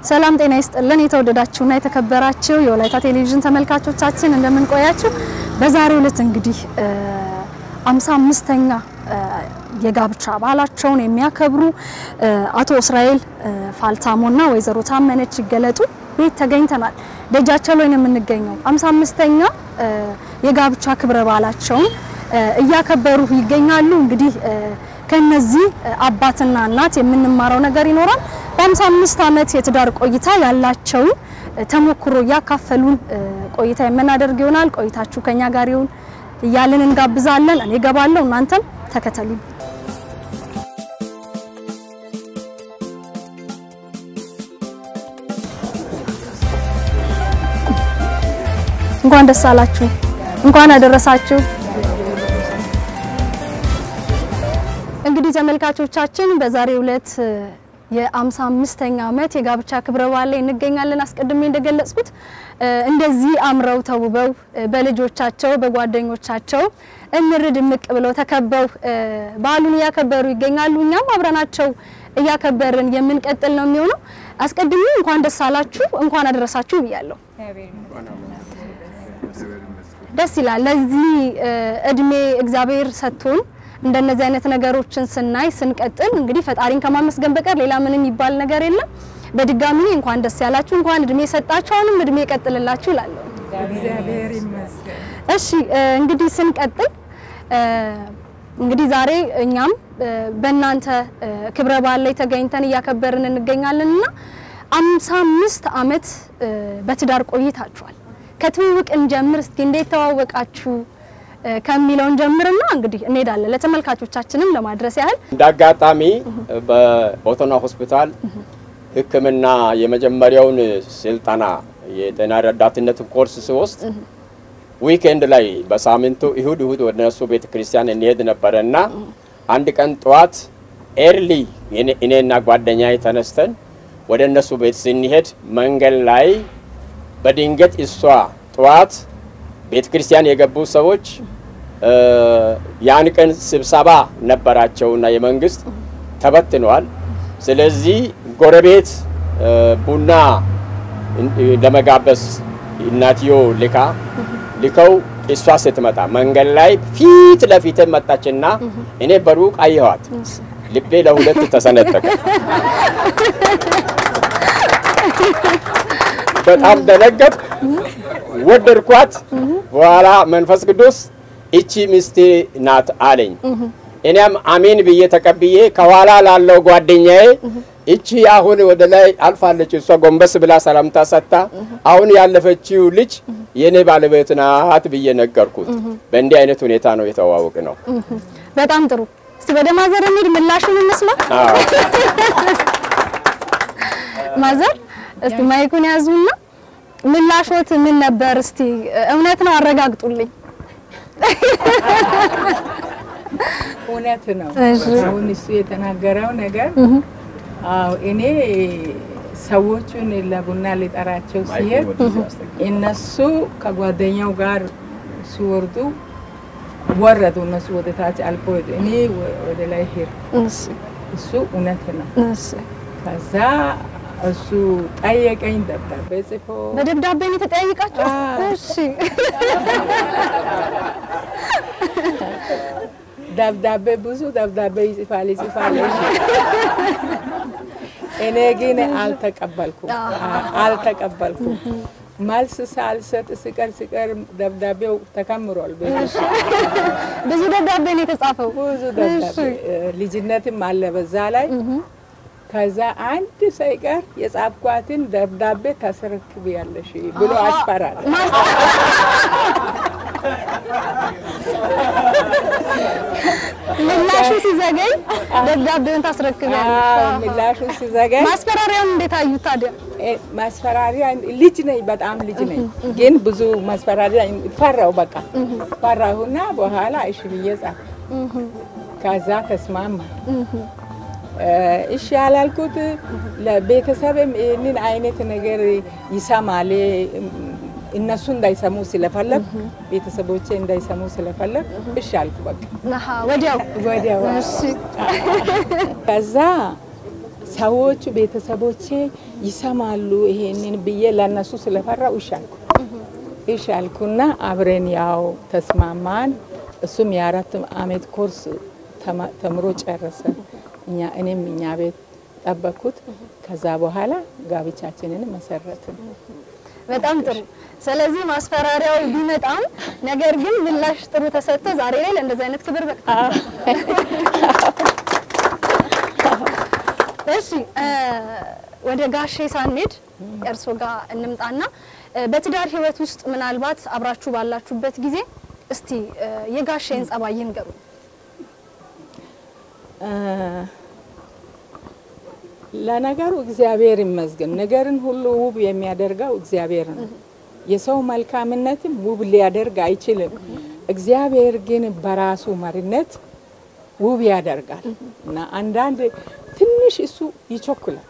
ሰላም ጤና ይስጥልን። የተወደዳችሁና የተከበራችሁ የወላይታ ቴሌቪዥን ተመልካቾቻችን እንደምን ቆያችሁ? በዛሬው ዕለት እንግዲህ አምሳ አምስተኛ የጋብቻ በዓላቸውን የሚያከብሩ አቶ እስራኤል ፋልታሞና ወይዘሮ ታመነች ይገለጡ ቤት ተገኝተናል። ደጃቸው ላይ ነው የምንገኘው። አምሳ አምስተኛ የጋብቻ ክብረ በዓላቸውን እያከበሩ ይገኛሉ። እንግዲህ ከነዚህ አባትና እናት የምንማረው ነገር ይኖራል። በ55 ዓመት የትዳር ቆይታ ያላቸውን ተሞክሮ እያካፈሉን ቆይታ የምናደርግ ይሆናል። ቆይታችሁ ከኛ ጋር ይሁን እያልን እንጋብዛለን። እኔ ገባለሁ፣ እናንተም ተከተሉ። እንኳን ደስ አላችሁ፣ እንኳን አደረሳችሁ። እንግዲህ ተመልካቾቻችን በዛሬው ዕለት የአምሳ አምስተኛ ዓመት የጋብቻ ክብረ በዓል ላይ እንገኛለን። አስቀድሜ እንደገለጽኩት እንደዚህ አምረው ተውበው በልጆቻቸው በጓደኞቻቸው እምር ድምቅ ብለው ተከበው በዓሉን እያከበሩ ይገኛሉ። እኛም አብረናቸው እያከበርን የምንቀጥል ነው የሚሆነው። አስቀድሜ እንኳን ደስ አላችሁ እንኳን አደረሳችሁ ብያለሁ። ደስ ይላል። ለዚህ እድሜ እግዚአብሔር ሰጥቶን እንደነዚህ አይነት ነገሮችን ስናይ ስንቀጥል እንግዲህ ፈጣሪን ከማመስገን በቀር ሌላ ምንም የሚባል ነገር የለም። በድጋሚ እንኳን ደስ ያላችሁ፣ እንኳን እድሜ ሰጣችሁ፣ አሁንም እድሜ ይቀጥልላችሁ እላለሁ። እግዚአብሔር ይመስገን። እሺ እንግዲህ ስንቀጥል እንግዲህ ዛሬ እኛም በእናንተ ክብረ በዓል ላይ ተገኝተን እያከበርን እንገኛለን እና አምሳ አምስት ዓመት በትዳር ቆይታችኋል። ከትውውቅ እንጀምር እስኪ እንዴት ተዋወቃችሁ ከሚለውን ጀምርና እንግዲህ እንሄዳለን ለተመልካቾቻችንም ለማድረስ ያህል እንደ አጋጣሚ በቦቶና ሆስፒታል ሕክምና የመጀመሪያውን ስልጠና የጤና ረዳትነትን ኮርስ ስወስድ ዊኬንድ ላይ በሳምንቱ እሁድ እሁድ ወደ እነሱ ቤተ ክርስቲያን እንሄድ ነበረ እና አንድ ቀን ጠዋት ኤርሊ እኔና ጓደኛዬ ተነስተን ወደ እነሱ ቤት ስንሄድ መንገድ ላይ በድንገት እሷ ጠዋት ቤተ ክርስቲያን የገቡ ሰዎች ያን ቀን ስብሰባ ነበራቸውና የመንግስት ተበትነዋል። ስለዚህ ጎረቤት ቡና ለመጋበዝ እናትዮ ልካ ልከው እሷ ስትመጣ መንገድ ላይ ፊት ለፊት መጣችና እኔ በሩቅ አየኋት። ልቤ ለሁለት ተሰነጠቀ። በጣም ደነገጥ ወደድኳት። በኋላ መንፈስ ቅዱስ እቺ ሚስቴ ናት አለኝ። እኔም አሜን ብዬ ተቀብዬ ከኋላ ላለው ጓደኛዬ እቺ አሁን ወደ ላይ አልፋለች፣ እሷ ጎንበስ ብላ ሰላምታ ሰጥታ አሁን ያለፈችው ልጅ የኔ ባለቤት ናት ብዬ ነገርኩት። በእንዲህ አይነት ሁኔታ ነው የተዋወቅ ነው። በጣም ጥሩ። እስቲ ወደ ማዘር እንሂድ፣ ምላሹን እንስማ። ማዘር እስቲ ማይኩን ያዙና ምላሾት ምን ነበር? እስቲ እውነት ነው አረጋግጡልኝ። እውነት ነው። አሁን እሱ የተናገረው ነገር አዎ፣ እኔ ሰዎቹን ለቡና ሊጠራቸው ሲሄድ እነሱ ከጓደኛው ጋር ሲወርዱ ወረዱ። እነሱ ወደ ታች አልፎ እኔ ወደ ላይ ሄድኩ። እሱ እውነት ነው። ከዛ እሱ ጠየቀኝ። ደብዳቤ ጽፎ በደብዳቤ ነው የተጠያየቃችሁ? እሺ። ደብዳቤ ብዙ ደብዳቤ ይጽፋል ይጽፋል። እኔ ግን አልተቀበልኩም አልተቀበልኩም። መልስ ሳልሰጥ ስቀር ስቀር ደብዳቤው ተከምሯል። ብዙ ደብዳቤ ነው የተጻፈው። ብዙ ደብዳቤ ልጅነትም አለ በዛ ላይ ከዛ አንድ ሳይቀር የጻፍኳትን ደብዳቤ ታስረክቢያለሽ ብሎ አስፈራራ። ምላሹ ሲዘገኝ ደብዳቤውን ታስረክቢያለሽ። ምላሹ ሲዘገኝ ማስፈራሪያውን እንዴት አዩት ታዲያ? ማስፈራሪያ ልጅ ነኝ፣ በጣም ልጅ ነኝ። ግን ብዙ ማስፈራሪያ ፈራው። በቃ ፈራሁና በኋላ እሺ ብዬ ጻፍኩ። ከዛ ተስማማ። እሺ ያላልኩት ለቤተሰብም ይህንን አይነት ነገር ይሰማል እነሱ እንዳይሰሙ ስለፈለግ ቤተሰቦቼ እንዳይሰሙ ስለፈለግ እሺ አልኩ። በቃ አሃ ወዲያው ወዲያው እሺ ከዛ ሰዎቹ ቤተሰቦቼ ይሰማሉ ይሄንን ብዬ ለእነሱ ስለፈራው እሺ አልኩ። እሺ አልኩና አብረን ያው ተስማማን። እሱም የአራት አመት ኮርስ ተማ- ተምሮ ጨረሰ። እኛ እኔም እኛ ቤት ጠበኩት። ከዛ በኋላ ጋብቻችንን መሰረትን። በጣም ጥሩ። ስለዚህ ማስፈራሪያው ቢመጣም ነገር ግን ምላሽ ጥሩ ተሰጥቶ ዛሬ ላይ ለእንደዚህ አይነት ክብር በቃ እሺ እ ወደ ጋሼ ሳንሄድ እርሶ ጋር እንምጣና እ በትዳር ህይወት ውስጥ ምናልባት አብራችሁ ባላችሁበት ጊዜ እስቲ እ የጋሼን ጸባይ ይንገሩ። እ ለነገሩ እግዚአብሔር ይመስገን። ነገርን ሁሉ ውብ የሚያደርገው እግዚአብሔር ነው። የሰው መልካምነትም ውብ ሊያደርግ አይችልም። እግዚአብሔር ግን በራሱ መሪነት ውብ ያደርጋል እና አንዳንድ ትንሽ እሱ ይቸኩላል።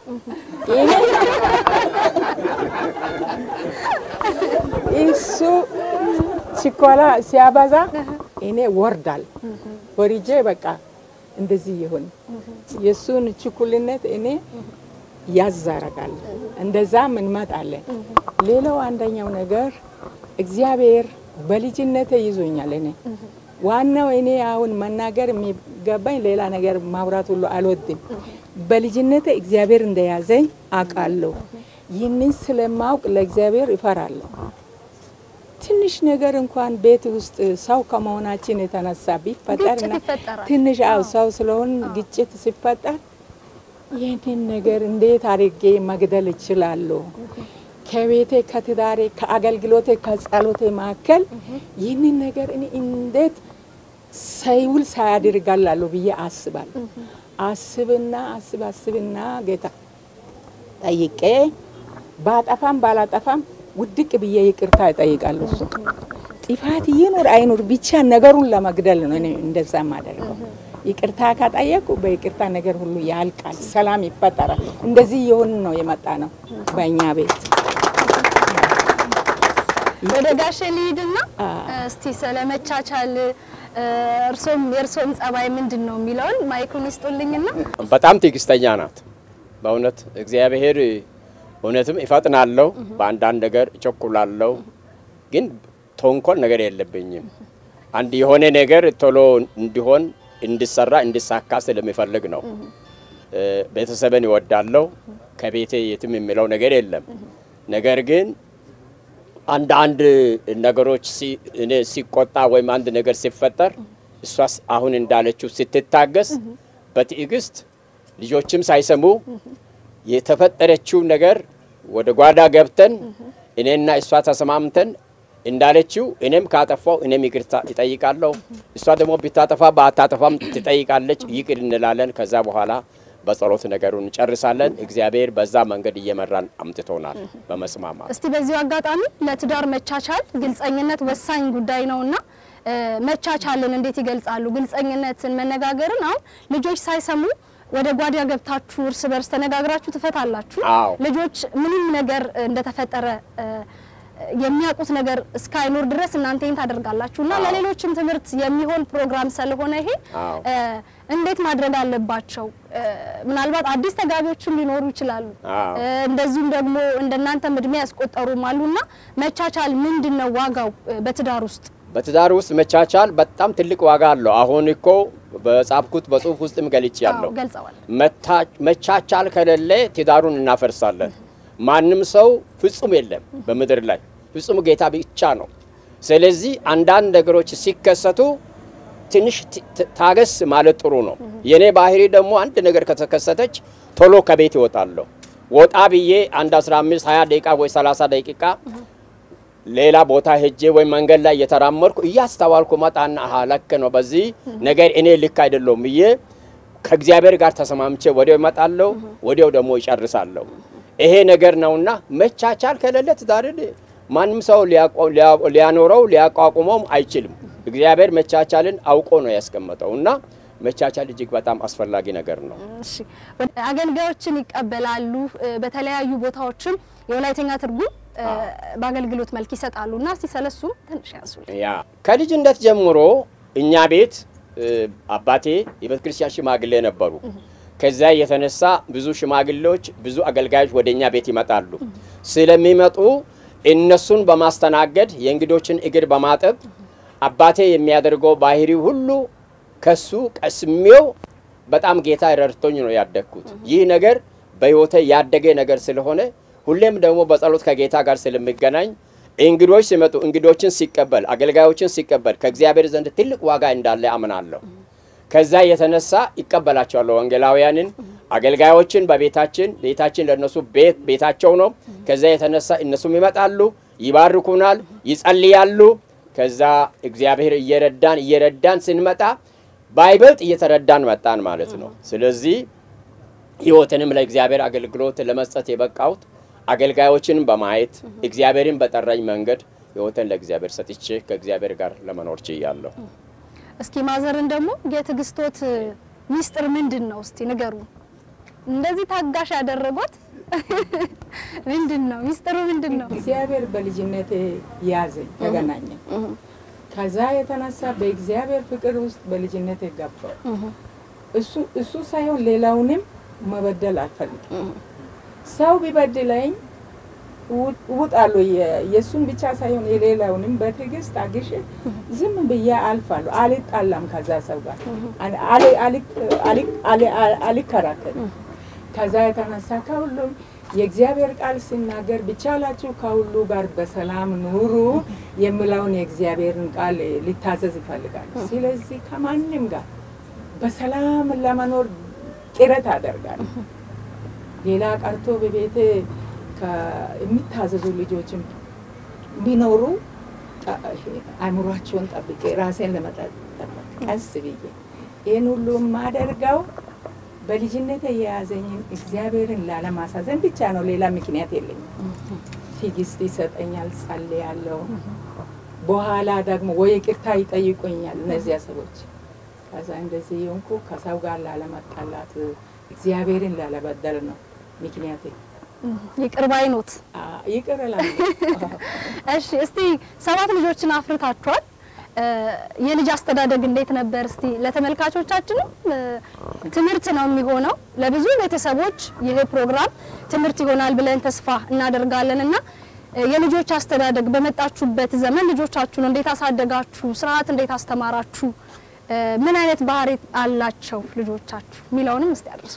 እሱ ችኮላ ሲያበዛ እኔ ወርዳል ወርጄ በቃ እንደዚህ ይሁን የእሱን ችኩልነት እኔ ያዛረጋል። እንደዛም እንመጣለን። ሌላው አንደኛው ነገር እግዚአብሔር በልጅነቴ ይዞኛል። እኔ ዋናው እኔ አሁን መናገር የሚገባኝ ሌላ ነገር ማውራት ሁሉ አልወድም። በልጅነቴ እግዚአብሔር እንደያዘኝ አውቃለሁ። ይህንን ስለማውቅ ለእግዚአብሔር ይፈራለሁ። ትንሽ ነገር እንኳን ቤት ውስጥ ሰው ከመሆናችን የተነሳ ቢፈጠርና ግጭት ይፈጠራል። ትንሽ አው ሰው ስለሆን ግጭት ሲፈጠር ይህንን ነገር እንዴት አድርጌ መግደል እችላለሁ? ከቤቴ ከትዳሬ፣ ከአገልግሎቴ፣ ከጸሎቴ መካከል ይህንን ነገር እኔ እንዴት ሳይውል ሳያደርጋላለሁ ብዬ አስባለሁ። አስብና አስብ አስብና ጌታ ጠይቄ ባጠፋም ባላጠፋም ውድቅ ብዬ ይቅርታ እጠይቃለሁ። እሱ ጥፋት ይኑር አይኑር ብቻ ነገሩን ለመግደል ነው እኔ እንደዛ ማደርገው። ይቅርታ ካጠየቁ በይቅርታ ነገር ሁሉ ያልቃል፣ ሰላም ይፈጠራል። እንደዚህ የሆን ነው የመጣ ነው በእኛ ቤት። ወደ ጋሼ ልሂድና አ። እስቲ ስለመቻቻል እርሶም የእርሶም ጸባይ ምንድን ነው የሚለውን ማይኩን ይስጡልኝና በጣም ትዕግስተኛ ናት። በእውነት እግዚአብሔር እውነትም ይፈጥናለሁ፣ በአንዳንድ ነገር እቸኩላለሁ፣ ግን ተንኮል ነገር የለብኝም። አንድ የሆነ ነገር ቶሎ እንዲሆን እንዲሰራ እንዲሳካ ስለሚፈልግ ነው። እ፣ ቤተሰብን ይወዳለሁ። ከቤቴ የትም የሚለው ነገር የለም። ነገር ግን አንዳንድ ነገሮች ሲ- እኔ ሲቆጣ ወይም አንድ ነገር ሲፈጠር እሷስ አሁን እንዳለችው ስትታገስ በትዕግስት ልጆችም ሳይሰሙ የተፈጠረችው ነገር ወደ ጓዳ ገብተን እኔና እሷ ተሰማምተን እንዳለችው እኔም ካጠፋው እኔም ይቅርታ ይጠይቃለሁ። እሷ ደግሞ ብታጠፋ በአታጠፋም ትጠይቃለች። ይቅር እንላለን። ከዛ በኋላ በጸሎት ነገሩን እንጨርሳለን። እግዚአብሔር በዛ መንገድ እየመራን አምጥቶናል በመስማማት እስቲ በዚሁ አጋጣሚ ለትዳር መቻቻል ግልጸኝነት ወሳኝ ጉዳይ ነውና እ፣ መቻቻልን እንዴት ይገልጻሉ? ግልጸኝነትን፣ መነጋገርን አሁን ልጆች ሳይሰሙ ወደ ጓዳ ገብታችሁ እርስ በርስ ተነጋግራችሁ ትፈታላችሁ። አዎ። ልጆች ምንም ነገር እንደተፈጠረ እ፣ የሚያውቁት ነገር እስካይኖር ድረስ እናንተ ይህን ታደርጋላችሁ እና አዎ። ለሌሎችም ትምህርት የሚሆን ፕሮግራም ስለሆነ ይሄ አዎ። እ፣ እንዴት ማድረግ አለባቸው? እ፣ ምናልባት አዲስ ተጋቢዎችም ሊኖሩ ይችላሉ። አዎ። እ፣ እንደዚሁም ደግሞ እንደናንተም እድሜ ያስቆጠሩም አሉና መቻቻል ምንድን ነው ዋጋው እ፣ በትዳር ውስጥ? በትዳር ውስጥ መቻቻል በጣም ትልቅ ዋጋ አለው። አሁን እኮ በጻፍኩት በጽሁፍ ውስጥም ገልጬ ያለው አዎ፣ ገልጸዋል። መቻቻል ከሌለ ትዳሩን እናፈርሳለን። ማንም ሰው ፍጹም የለም በምድር ላይ ፍጹም ጌታ ብቻ ነው። ስለዚህ አንዳንድ ነገሮች ሲከሰቱ ትንሽ ት- ት- ታገስ ማለት ጥሩ ነው። የኔ ባህሪ ደግሞ አንድ ነገር ከተከሰተች ቶሎ ከቤት ይወጣለሁ። ወጣ ብዬ አንድ 15 20 ደቂቃ ወይ 30 ደቂቃ ሌላ ቦታ ሄጄ ወይ መንገድ ላይ እየተራመድኩ እያስተዋልኩ መጣና አሀ ልክ ነው በዚህ ነገር እኔ ልክ አይደለሁም ብዬ ከእግዚአብሔር ጋር ተሰማምቼ ወዲያው እመጣለሁ፣ ወዲያው ደግሞ ይጨርሳለሁ። ይሄ ነገር ነውና መቻቻል ከሌለ ትዳርን ማንም ሰው ሊያቆ- ሊያ- ሊያኖረው ሊያቋቁመውም አይችልም። እግዚአብሔር መቻቻልን አውቆ ነው ያስቀመጠው እና መቻቻል እጅግ በጣም አስፈላጊ ነገር ነው። እሺ ወደ አገልጋዮችን ይቀበላሉ። እ፣ በተለያዩ ቦታዎችም የወላይተኛ ትርጉም እ፣ በአገልግሎት መልክ ይሰጣሉ እና እስቲ ስለሱም ትንሽ ያንሱ። ያ ከልጅነት ጀምሮ እኛ ቤት እ፣ አባቴ የቤተ ክርስቲያን ሽማግሌ ነበሩ። ከዛ የተነሳ ብዙ ሽማግሌዎች፣ ብዙ አገልጋዮች ወደ እኛ ቤት ይመጣሉ። ስለሚመጡ እነሱን በማስተናገድ የእንግዶችን እግር በማጠብ አባቴ የሚያደርገው ባህሪ ሁሉ ከሱ ቀስሜው በጣም ጌታ ረድቶኝ ነው ያደግኩት። ይህ ነገር በሕይወቴ ያደገ ነገር ስለሆነ ሁሌም ደግሞ በጸሎት ከጌታ ጋር ስለሚገናኝ እንግዶች ሲመጡ እንግዶችን ሲቀበል አገልጋዮችን ሲቀበል ከእግዚአብሔር ዘንድ ትልቅ ዋጋ እንዳለ አምናለሁ። ከዛ የተነሳ ይቀበላቸዋለሁ ወንጌላውያንን አገልጋዮችን በቤታችን ቤታችን ለእነሱ ቤት ቤታቸው ነው። ከዛ የተነሳ እነሱም ይመጣሉ፣ ይባርኩናል፣ ይጸልያሉ። ከዛ እግዚአብሔር እየረዳን እየረዳን ስንመጣ ባይበልጥ እየተረዳን መጣን ማለት ነው። ስለዚህ ሕይወትንም ለእግዚአብሔር አገልግሎት ለመስጠት የበቃሁት አገልጋዮችንም በማየት እግዚአብሔርን በጠራኝ መንገድ ሕይወትን ለእግዚአብሔር ሰጥቼ ከእግዚአብሔር ጋር ለመኖር ችያለሁ። እስኪ ማዘርን ደግሞ የትዕግስቶት ሚስጥር ምንድን ነው? እስቲ ንገሩ። እንደዚህ ታጋሽ ያደረጓት ምንድን ነው? ሚስጥሩ ምንድን ነው? እግዚአብሔር በልጅነቴ ያዘኝ፣ ተገናኘን። ከዛ የተነሳ በእግዚአብሔር ፍቅር ውስጥ በልጅነቴ ገባሁ። እሱ እሱ ሳይሆን ሌላውንም መበደል አልፈልግም። ሰው ቢበድለኝ እውጣለሁ። የእሱን ብቻ ሳይሆን የሌላውንም በትዕግስት አግሼ ዝም ብዬ አልፋለሁ። አልጣላም ከዛ ሰው ጋር አልከራከርም። ከዛ የተነሳ ከሁሉም የእግዚአብሔር ቃል ሲናገር ቢቻላችሁ ከሁሉ ጋር በሰላም ኑሩ የሚለውን የእግዚአብሔርን ቃል ሊታዘዝ ይፈልጋል። ስለዚህ ከማንም ጋር በሰላም ለመኖር ጥረት አደርጋለሁ። ሌላ ቀርቶ በቤቴ የሚታዘዙ ልጆችም ቢኖሩ አእምሯቸውን ጠብቄ ራሴን ለመጠበቅ ቀስ ብዬ ይህን ሁሉ የማደርገው በልጅነት የያዘኝን እግዚአብሔርን ላለማሳዘን ብቻ ነው። ሌላ ምክንያት የለኝም። ትዕግስት ይሰጠኛል፣ ጸልያለሁ። በኋላ ደግሞ ወይ ይቅርታ ይጠይቁኛል እነዚያ ሰዎች። ከዛ እንደዚህ የሆንኩ ከሰው ጋር ላለመጣላት እግዚአብሔርን ላለበደል ነው ምክንያቴ። ይቅር ባይ ኖት። ይቅር እላለሁ። እሺ፣ እስቲ ሰባት ልጆችን አፍርታችኋል። የልጅ አስተዳደግ እንዴት ነበር? እስቲ ለተመልካቾቻችንም ትምህርት ነው የሚሆነው። ለብዙ ቤተሰቦች ይህ ፕሮግራም ትምህርት ይሆናል ብለን ተስፋ እናደርጋለን እና የልጆች አስተዳደግ በመጣችሁበት ዘመን ልጆቻችሁን እንዴት አሳደጋችሁ? ስርዓት እንዴት አስተማራችሁ? ምን አይነት ባህሪ አላቸው ልጆቻችሁ የሚለውንም እስቲ አድርሱ።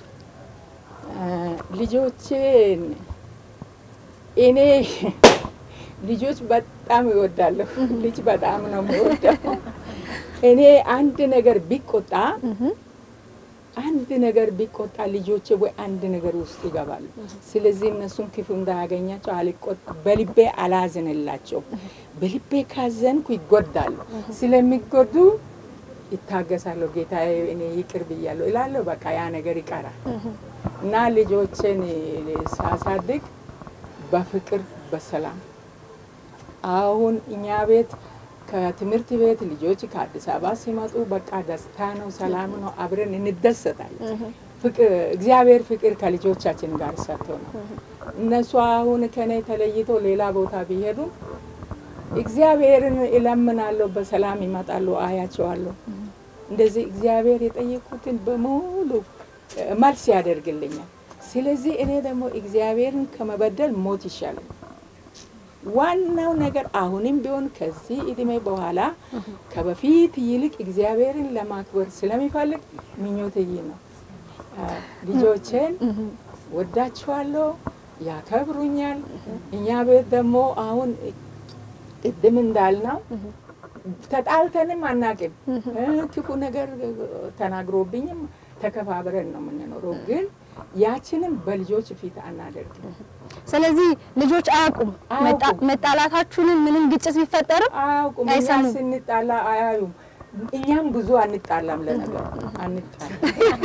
ልጆቼን እኔ ልጆች በጣም ይወዳለሁ። ልጅ በጣም ነው የምወደው። እኔ አንድ ነገር ቢቆጣ አንድ ነገር ቢቆጣ ልጆቼ ወይ አንድ ነገር ውስጥ ይገባሉ። ስለዚህ እነሱን ክፉ እንዳያገኛቸው አልቆጥ በልቤ አላዝንላቸው። በልቤ ካዘንኩ ይጎዳሉ። ስለሚጎዱ ይታገሳለሁ። ጌታዬ እኔ ይቅር ብያለሁ እላለሁ። በቃ ያ ነገር ይቀራል እና ልጆችን ሳሳድግ በፍቅር በሰላም አሁን እኛ ቤት ከትምህርት ቤት ልጆች ከአዲስ አበባ ሲመጡ በቃ ደስታ ነው፣ ሰላም ነው፣ አብረን እንደሰታለን። እግዚአብሔር ፍቅር ከልጆቻችን ጋር ሰጥቶ ነው። እነሱ አሁን ከኔ ተለይቶ ሌላ ቦታ ቢሄዱ እግዚአብሔርን እለምናለሁ፣ በሰላም ይመጣሉ፣ አያቸዋለሁ። እንደዚህ እግዚአብሔር የጠየቁትን በሙሉ መልስ ያደርግልኛል። ስለዚህ እኔ ደግሞ እግዚአብሔርን ከመበደል ሞት ይሻላል። ዋናው ነገር አሁንም ቢሆን ከዚህ እድሜ በኋላ ከበፊት ይልቅ እግዚአብሔርን ለማክበር ስለሚፈልግ ምኞቴ ይህ ነው። ልጆቼን ወዳችኋለሁ፣ ያከብሩኛል። እኛ ቤት ደግሞ አሁን ቅድም እንዳልነው ተጣልተንም አናቅም። ክፉ ነገር ተናግሮብኝም ተከባብረን ነው የምንኖረው ግን ያችንም በልጆች ፊት አናደርግም። ስለዚህ ልጆች አያውቁም አያውቁም። መጣላታችሁንም ምንም ግጭት ቢፈጠርም አያውቁም። እኛ አይሰሙም። ስንጣላ አያዩም። እኛም ብዙ አንጣላም፣ ለነገር አንጣላም።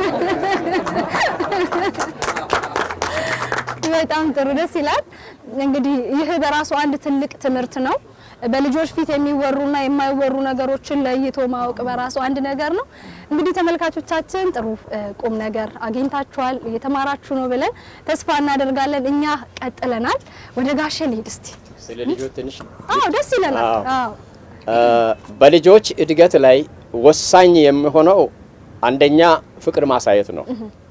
በጣም ጥሩ ደስ ይላል። እንግዲህ ይህ በራሱ አንድ ትልቅ ትምህርት ነው። በልጆች ፊት የሚወሩና የማይወሩ ነገሮችን ለይቶ ማወቅ በራሱ አንድ ነገር ነው። እንግዲህ ተመልካቾቻችን ጥሩ እ, ቁም ነገር አግኝታችኋል፣ እየተማራችሁ ነው ብለን ተስፋ እናደርጋለን። እኛ ቀጥለናል። ወደ ጋሼ ልሂድ እስቲ። ስለ ልጆች ትንሽ አዎ ደስ ይለናል። አዎ። አዎ እ፣ በልጆች እድገት ላይ ወሳኝ የሚሆነው አንደኛ ፍቅር ማሳየት ነው።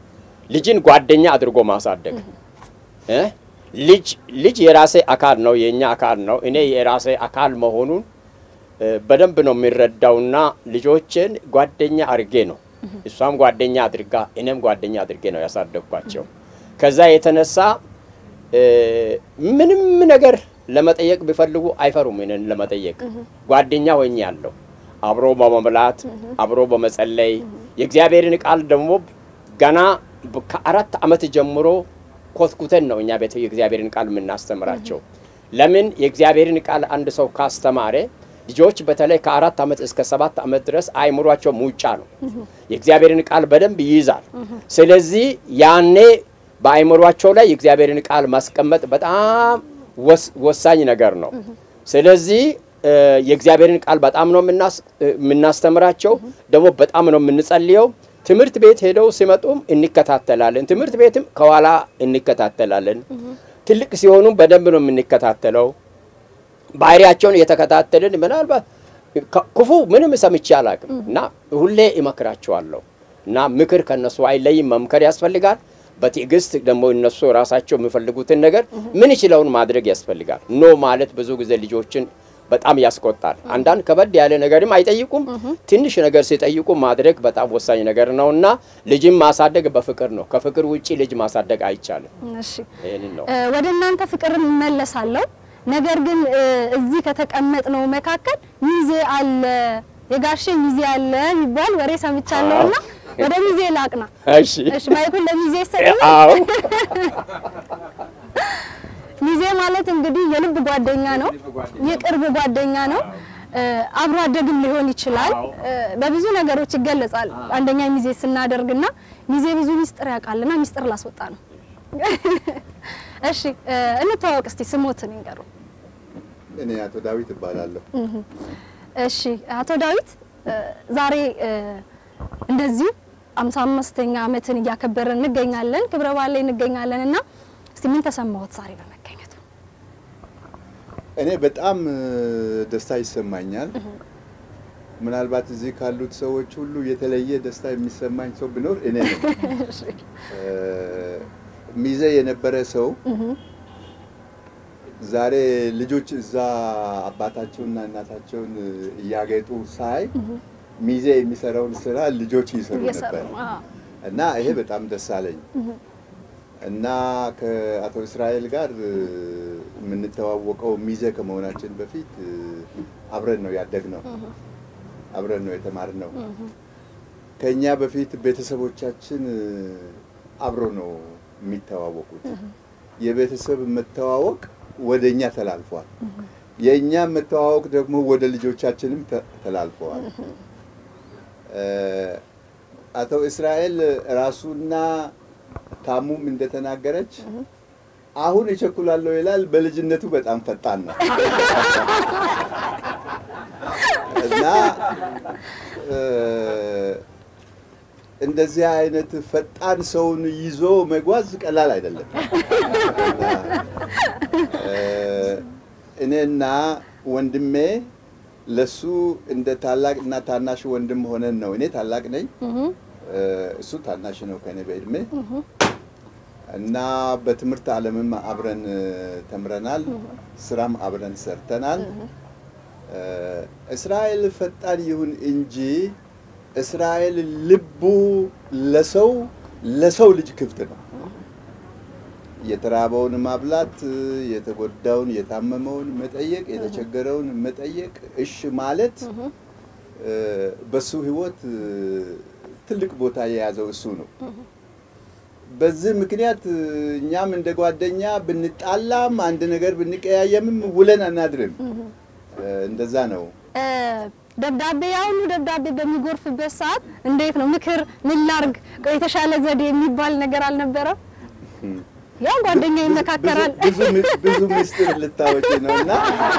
ልጅን ጓደኛ አድርጎ ማሳደግ እ ልጅ ልጅ የራሴ አካል ነው፣ የእኛ አካል ነው። እኔ የራሴ አካል መሆኑን እ፣ በደንብ ነው የሚረዳውና ልጆችን ጓደኛ አድርጌ ነው እሷም ጓደኛ አድርጋ እኔም ጓደኛ አድርጌ ነው ያሳደግኳቸው። ከዛ የተነሳ እ፣ ምንም ነገር ለመጠየቅ ቢፈልጉ አይፈሩም። እኔን ለመጠየቅ ጓደኛ ሆኜ ያለው አብሮ በመብላት አብሮ በመጸለይ የእግዚአብሔርን ቃል ደግሞ ገና በ- ከአራት ዓመት ጀምሮ ኮትኩተን ነው እኛ ቤት የእግዚአብሔርን ቃል የምናስተምራቸው። ለምን የእግዚአብሔርን ቃል አንድ ሰው ካስተማረ ልጆች በተለይ ከአራት ዓመት እስከ ሰባት ዓመት ድረስ አይምሯቸው ሙጫ ነው። የእግዚአብሔርን ቃል በደንብ ይይዛል። ስለዚህ ያኔ በአይምሯቸው ላይ የእግዚአብሔርን ቃል ማስቀመጥ በጣም ወስ- ወሳኝ ነገር ነው። ስለዚህ እ፣ የእግዚአብሔርን ቃል በጣም ነው የምናስ- እ፣ የምናስተምራቸው፣ ደግሞ በጣም ነው የምንጸልየው። ትምህርት ቤት ሄደው ሲመጡም እንከታተላለን። ትምህርት ቤትም ከኋላ እንከታተላለን። ትልቅ ሲሆኑም በደንብ ነው የምንከታተለው። ባህሪያቸውን እየተከታተልን ምናልባት ከ- ክፉ ምንም ሰምቼ አላውቅም እና ሁሌ እመክራቸዋለሁ እና ምክር ከነሱ አይለይም። መምከር ያስፈልጋል። በትዕግስት ደግሞ እነሱ ራሳቸው የሚፈልጉትን ነገር ምን ይችለውን ማድረግ ያስፈልጋል። ኖ ማለት ብዙ ጊዜ ልጆችን በጣም ያስቆጣል። አንዳንድ ከበድ ያለ ነገርም አይጠይቁም። ትንሽ ነገር ሲጠይቁ ማድረግ በጣም ወሳኝ ነገር ነው እና ልጅም ማሳደግ በፍቅር ነው። ከፍቅር ውጪ ልጅ ማሳደግ አይቻልም። እሺ ይህንን ነው እ፣ ወደ እናንተ ፍቅር እመለሳለሁ። ነገር ግን እ፣ እዚህ ከተቀመጥነው መካከል ሚዜ አለ የጋሼ ሚዜ አለ የሚባል ወሬ ሰምቻለሁና ወደ ሚዜ ላቅና። እሺ። እሺ ማይኩን ለሚዜ ይሰጥልኝ። አዎ ሚዜ ማለት እንግዲህ የልብ ጓደኛ ነው፣ የቅርብ ጓደኛ ነው። እ፣ አብሮ አደግም ሊሆን ይችላል። እ፣ በብዙ ነገሮች ይገለጻል። አንደኛ ሚዜ ስናደርግና ሚዜ ብዙ ሚስጥር ያውቃልና ሚስጥር ላስወጣ ነው። እሺ እ፣ እንተዋወቅ እስቲ ስሞትን ይንገሩ። እኔ አቶ ዳዊት እባላለሁ። እሺ አቶ ዳዊት እ፣ ዛሬ እ፣ እንደዚሁ አምሳ አምስተኛ ዓመትን እያከበርን እንገኛለን። ክብረ በዓል ላይ እንገኛለን እና እስቲ ምን ተሰማዎት ዛሬ በመገኘቱ? እኔ በጣም እ፣ ደስታ ይሰማኛል። ምናልባት እዚህ ካሉት ሰዎች ሁሉ የተለየ ደስታ የሚሰማኝ ሰው ቢኖር እኔ ነኝ። እ፣ ሚዜ የነበረ ሰው ዛሬ ልጆች እዛ አባታቸውንና እናታቸውን እያጌጡ ሳይ ሚዜ የሚሰራውን ስራ ልጆች ይሰሩ እየሰሩ ነበር አዎ። እና ይሄ በጣም ደስ አለኝ እና ከአቶ እስራኤል ጋር እ፣ የምንተዋወቀው ሚዜ ከመሆናችን በፊት እ፣ አብረን ነው ያደግነው፣ አብረን ነው የተማርነው። ከእኛ በፊት ቤተሰቦቻችን እ፣ አብሮ ነው የሚተዋወቁት። የቤተሰብ መተዋወቅ ወደ እኛ ተላልፏል። የእኛ መተዋወቅ ደግሞ ወደ ልጆቻችንም ተ- ተላልፈዋል። እ፣ አቶ እስራኤል ራሱና ታሙም እንደተናገረች አሁን እቸኩላለሁ ይላል። በልጅነቱ በጣም ፈጣን ነው እና እ፣ እንደዚህ አይነት ፈጣን ሰውን ይዞ መጓዝ ቀላል አይደለም። እና፣ እ፣ እኔና ወንድሜ ለሱ እንደ ታላቅ እና ታናሽ ወንድም ሆነን ነው። እኔ ታላቅ ነኝ፣ እ፣ እሱ ታናሽ ነው ከኔ በእድሜ እና በትምህርት ዓለምም አብረን እ፣ ተምረናል፣ ስራም አብረን ሰርተናል። እ፣ እስራኤል ፈጣን ይሁን እንጂ እስራኤል ልቡ ለሰው ለሰው ልጅ ክፍት ነው። የተራበውን ማብላት፣ የተጎዳውን የታመመውን መጠየቅ፣ የተቸገረውን መጠየቅ፣ እሽ ማለት እ፣ በሱ ህይወት እ፣ ትልቅ ቦታ የያዘው እሱ ነው። በዚህ ምክንያት እ፣ እኛም እንደ ጓደኛ ብንጣላም አንድ ነገር ብንቀያየምም ውለን አናድርም። እ፣ እንደዛ ነው። እ፣ ደብዳቤ ያሁኑ ደብዳቤ በሚጎርፍበት ሰዓት እንዴት ነው ምክር ምን ላርግ ቆይ የተሻለ ዘዴ የሚባል ነገር አልነበረም? ያው ጓደኛ ይመካከራል። ብዙ ብዙ- ብዙ ምስጢር ልታወጪ ነው እና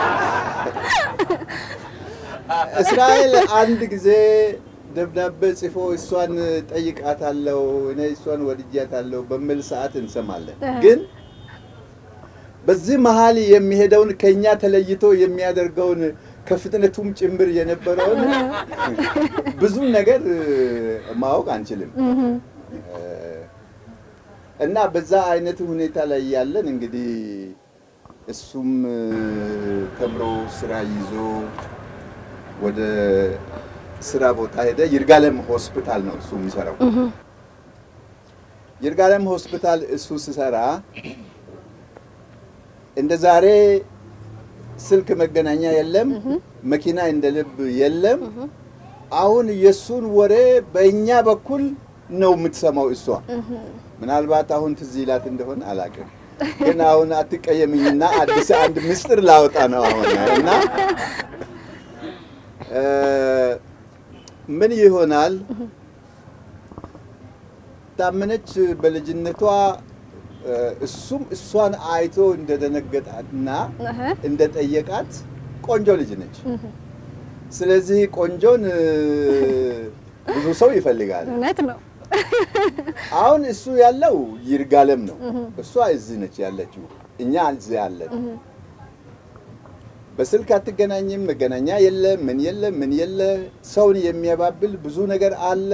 እስራኤል አንድ ጊዜ ደብዳቤ ጽፎ እሷን ጠይቃታለሁ እኔ እሷን ወድጃታለሁ በሚል ሰዓት እንሰማለን። ግን በዚህ መሀል የሚሄደውን ከኛ ተለይቶ የሚያደርገውን ከፍጥነቱም ጭምር የነበረውን ብዙ ነገር ማወቅ አንችልም። እና በዛ አይነት ሁኔታ ላይ ያለን እንግዲህ እሱም እ፣ ተምሮ ስራ ይዞ ወደ ስራ ቦታ ሄደ። ይርጋለም ሆስፒታል ነው እሱ የሚሰራው። ይርጋለም ሆስፒታል እሱ ሲሰራ እንደ ዛሬ ስልክ መገናኛ የለም፣ መኪና እንደ ልብ የለም። አሁን የእሱን ወሬ በእኛ በኩል ነው የምትሰማው እሷ። ምናልባት አሁን ትዝ ይላት እንደሆነ አላውቅም፣ ግን አሁን አትቀየምኝና አዲስ አንድ ምስጢር ላወጣ ነው አሁን እና እ፣ ምን ይሆናል ታመነች በልጅነቷ እ፣ እሱም እሷን አይቶ እንደደነገጣና እህ፣ እንደጠየቃት ቆንጆ ልጅ ነች። ስለዚህ ቆንጆን እ፣ ብዙ ሰው ይፈልጋል። እውነት ነው። አሁን እሱ ያለው ይርጋለም ነው፣ እሷ እዚህ ነች ያለችው፣ እኛ እዚህ ያለን። በስልክ አትገናኝም፣ መገናኛ የለ፣ ምን የለ፣ ምን የለ። ሰውን የሚያባብል ብዙ ነገር አለ።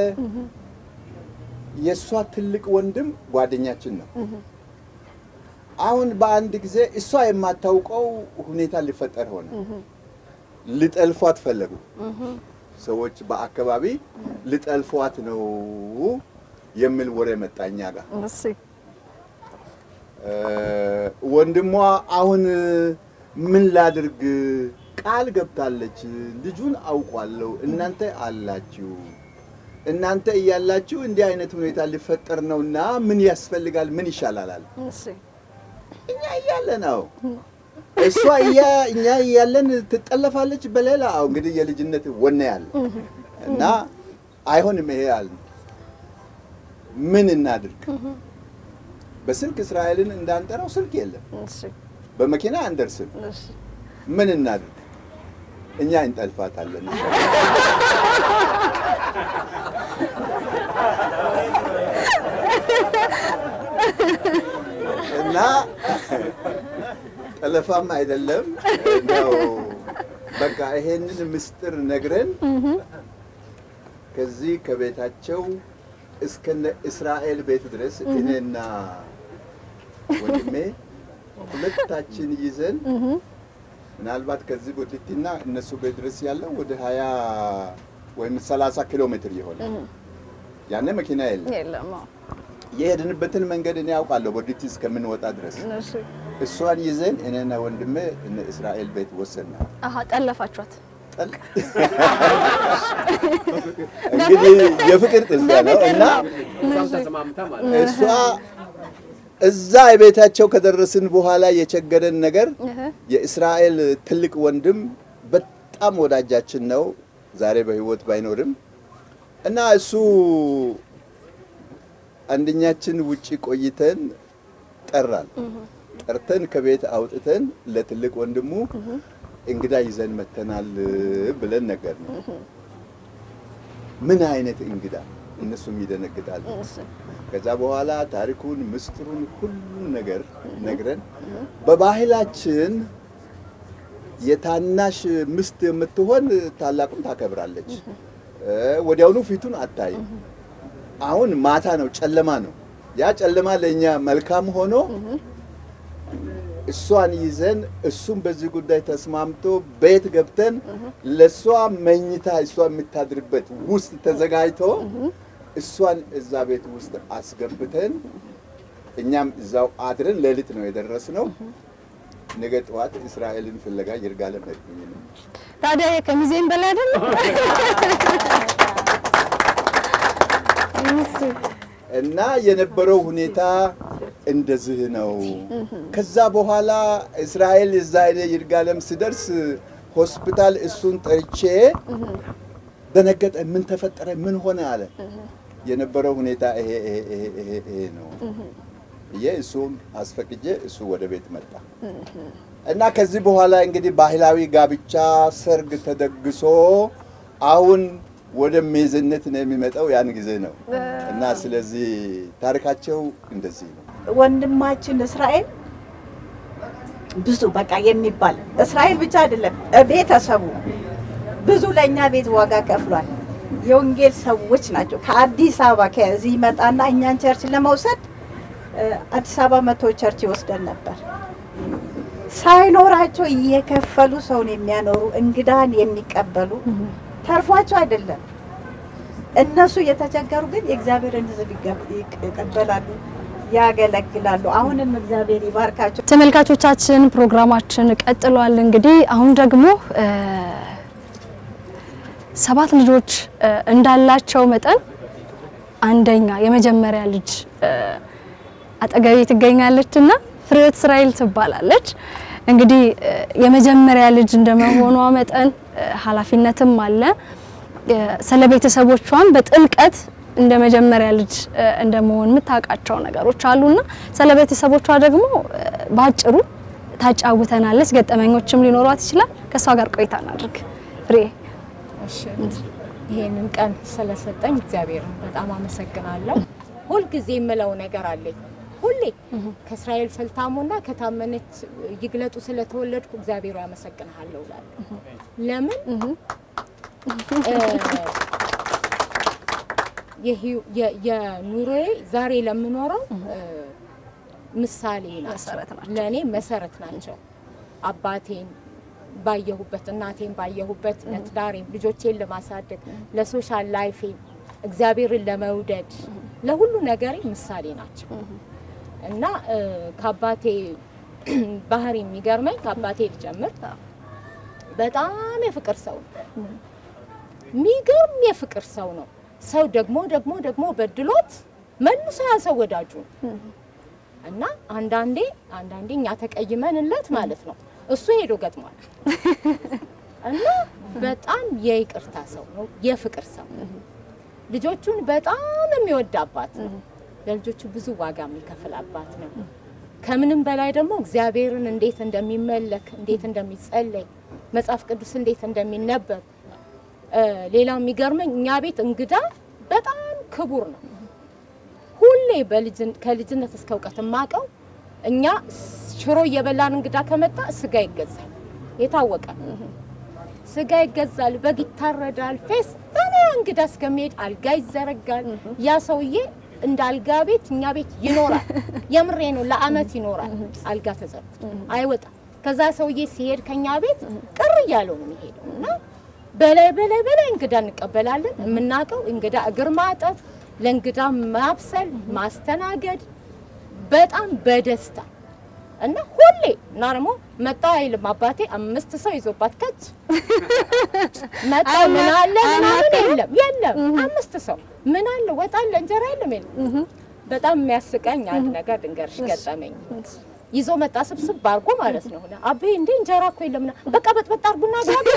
የእሷ ትልቅ ወንድም ጓደኛችን ነው። አሁን በአንድ ጊዜ እሷ የማታውቀው ሁኔታ ሊፈጠር ሆነ። ሊጠልፏት ፈለጉ ሰዎች በአካባቢ ሊጠልፏት ነው የሚል ወሬ መጣ እኛ ጋር። እሺ እ፣ ወንድሟ አሁን ምን ላድርግ? ቃል ገብታለች። ልጁን አውቋለሁ፣ እናንተ አላችሁ። እናንተ እያላችሁ እንዲህ አይነት ሁኔታ ሊፈጠር ነውና ምን ያስፈልጋል? ምን ይሻላል አለ። እሺ እኛ እያለ ነው እሷ እያ እኛ እያለን ትጠለፋለች በሌላ አሁ እንግዲህ የልጅነት ወኔ ያለ እና አይሆንም ይሄ አለ። ምን እናድርግ? በስልክ እስራኤልን እንዳንጠራው ስልክ የለም፣ እሺ በመኪና አንደርስም። እሺ ምን እናድርግ? እኛ እንጠልፋታለን። እና ጠለፋም አይደለም እንደው በቃ ይሄንን ምስጢር ነግረን ከዚህ ከቤታቸው እስከነ እስራኤል ቤት ድረስ እኔና ወንድሜ ሁለታችን ይዘን ምናልባት ከዚህ ቦቲቲና እነሱ ቤት ድረስ ያለው ወደ ሀያ ወይም ሰላሳ ኪሎ ሜትር የሆነ ያኔ መኪና የለም። የለም። አዎ። የሄድንበትን መንገድ እኔ ያውቃለሁ ቦዲቲ እስከምንወጣ ድረስ እሺ እሷን ይዘን እኔና ወንድሜ እነ እስራኤል ቤት ወሰናል። አሀ ጠለፋችኋት። ጠል እንግዲህ የፍቅር ጥልፊያ ነው እና እሷም ተስማምታ ማለት ነው። እሷ እዛ የቤታቸው ከደረስን በኋላ የቸገረን ነገር እህ የእስራኤል ትልቅ ወንድም በጣም ወዳጃችን ነው። ዛሬ በሕይወት ባይኖርም እና እሱ አንደኛችን ውጪ ቆይተን ጠራን። ጠርተን ከቤት አውጥተን ለትልቅ ወንድሙ እንግዳ ይዘን መተናል ብለን ነገር ነው። ምን አይነት እንግዳ? እነሱም ይደነግጣሉ። እሺ ከዛ በኋላ ታሪኩን ምስጢሩን ሁሉን ነገር ነግረን በባህላችን የታናሽ ምስት የምትሆን ታላቁን ታከብራለች። እ፣ ወዲያውኑ ፊቱን አታይም። አሁን ማታ ነው፣ ጨለማ ነው። ያ ጨለማ ለእኛ መልካም ሆኖ እሷን ይዘን እሱም በዚህ ጉዳይ ተስማምቶ ቤት ገብተን ለእሷ መኝታ እሷ የምታድርበት ውስጥ ተዘጋጅቶ እሷን እዛ ቤት ውስጥ አስገብተን እኛም እዛው አድረን ሌሊት ነው የደረስነው። ነገ ጠዋት እስራኤልን ፍለጋ ይርጋለም ሄድኩኝ ነው። ታዲያ ይሄ ከሚዜም በላይ አይደለም? እሺ እና የነበረው ሁኔታ እንደዚህ ነው። ከዛ በኋላ እስራኤል እዛ ሄደ ይርጋለም ስደርስ ሆስፒታል እሱን ጠርቼ ደነገጠ። ምን ተፈጠረ? ምን ሆነ አለ። የነበረው ሁኔታ ይሄ ይሄ ይሄ ይሄ ይሄ ነው ብዬ እሱን አስፈቅጄ እሱ ወደ ቤት መጣ እና ከዚህ በኋላ እንግዲህ ባህላዊ ጋብቻ ሰርግ ተደግሶ አሁን ወደ ሜዝነት ነው የሚመጣው ያን ጊዜ ነው እና ስለዚህ ታሪካቸው እንደዚህ ነው። ወንድማችን እስራኤል ብዙ በቃ የሚባል እስራኤል ብቻ አይደለም፣ ቤተሰቡ ብዙ ለእኛ ቤት ዋጋ ከፍሏል። የወንጌል ሰዎች ናቸው። ከአዲስ አበባ ከዚህ ይመጣና እኛን ቸርች ለመውሰድ እ፣ አዲስ አበባ መቶ ቸርች ይወስደን ነበር። ሳይኖራቸው እየከፈሉ ሰውን የሚያኖሩ እንግዳን የሚቀበሉ ተርፏቸው አይደለም። እነሱ እየተቸገሩ ግን የእግዚአብሔርን ሕዝብ ይገ- ይቀበላሉ፣ ያገለግላሉ። አሁንም እግዚአብሔር ይባርካቸው። ተመልካቾቻችን ፕሮግራማችን ቀጥሏል። እንግዲህ አሁን ደግሞ እ፣ ሰባት ልጆች እ፣ እንዳላቸው መጠን አንደኛ የመጀመሪያ ልጅ እ፣ አጠገቤ ትገኛለች እና ፍሬህይወት እስራኤል ትባላለች። እንግዲህ እ፣ የመጀመሪያ ልጅ እንደመሆኗ መጠን እ፣ ኃላፊነትም አለ። እ፣ ስለ ቤተሰቦቿም በጥልቀት እንደ መጀመሪያ ልጅ እ፣ እንደመሆን የምታውቃቸው ነገሮች አሉና ስለ ቤተሰቦቿ ደግሞ እ፣ በአጭሩ ታጫውተናለች። ገጠመኞችም ሊኖሯት ይችላል። ከእሷ ጋር ቆይታ እናድርግ። ፍሬ እሺ ይሄንን ቀን ስለሰጠኝ እግዚአብሔርን በጣም አመሰግናለሁ። ሁልጊዜ የምለው ነገር አለኝ። ሁሌ ከእስራኤል ፈልታሞና ከታመነች ይግለጡ ስለተወለድኩ እግዚአብሔር አመሰግንሃለሁ እላለሁ። ለምን እ፣ የህይወ- የ- የኑሮዬ ዛሬ ለምኖረው እ፣ ምሳሌ ናቸው፣ መሰረት ናቸው። ለእኔ መሰረት ናቸው። አባቴን ባየሁበት እናቴን ባየሁበት ለትዳሬም ልጆቼን ለማሳደግ ለሶሻል ላይፌ እግዚአብሔርን ለመውደድ ለሁሉ ነገሬ ምሳሌ ናቸው እና እ፣ ከአባቴ ባህሪ የሚገርመኝ ከአባቴ ልጀምር። በጣም የፍቅር ሰው ነው። የሚገርም የፍቅር ሰው ነው። ሰው ደግሞ ደግሞ ደግሞ በድሎት መልሶ ያ ሰው ወዳጁ ነው እና አንዳንዴ አንዳንዴ እኛ ተቀይመንለት ማለት ነው እሱ ሄዶ ገጥሟል እና በጣም የይቅርታ ሰው ነው፣ የፍቅር ሰው ልጆቹን በጣም የሚወድ አባት ነው። ለልጆቹ ብዙ ዋጋ የሚከፍል አባት ነው። ከምንም በላይ ደግሞ እግዚአብሔርን እንዴት እንደሚመለክ እንዴት እንደሚጸለይ መጽሐፍ ቅዱስ እንዴት እንደሚነበብ እ፣ ሌላው የሚገርመኝ እኛ ቤት እንግዳ በጣም ክቡር ነው። ሁሌ በልጅን ከልጅነት እስከ እውቀት የማውቀው እኛ ሽሮ እየበላን እንግዳ ከመጣ ስጋ ይገዛል። የታወቀ ነው። ስጋ ይገዛል፣ በግ ይታረዳል። ፌስታና እንግዳ እስከሚሄድ አልጋ ይዘረጋል። ያ ሰውዬ እንደ አልጋ ቤት እኛ ቤት ይኖራል። የምሬ ነው፣ ለአመት ይኖራል። አልጋ ተዘርግቶ አይወጣም። ከዛ ሰውዬ ሲሄድ ከኛ ቤት ቅር እያለው ነው የሚሄደው እና በላይ በላይ በላይ እንግዳ እንቀበላለን። የምናውቀው እንግዳ እግር ማጠብ፣ ለእንግዳ ማብሰል፣ ማስተናገድ በጣም በደስታ እና ሁሌ እና ደግሞ መጣ አይልም አባቴ አምስት ሰው ይዞባት ከች መጣ ምን አለ ምናምን የለም የለም አምስት ሰው ምን አለ ወጥ አለ እንጀራ የለም የለም በጣም የሚያስቀኝ አንድ ነገር ድንገርሽ ገጠመኝ ይዞ መጣ ስብስብ አድርጎ ማለት ነው አቤ እንዴ እንጀራ እኮ የለም ና በቃ በጥበጥ አድርጉና ጋብራ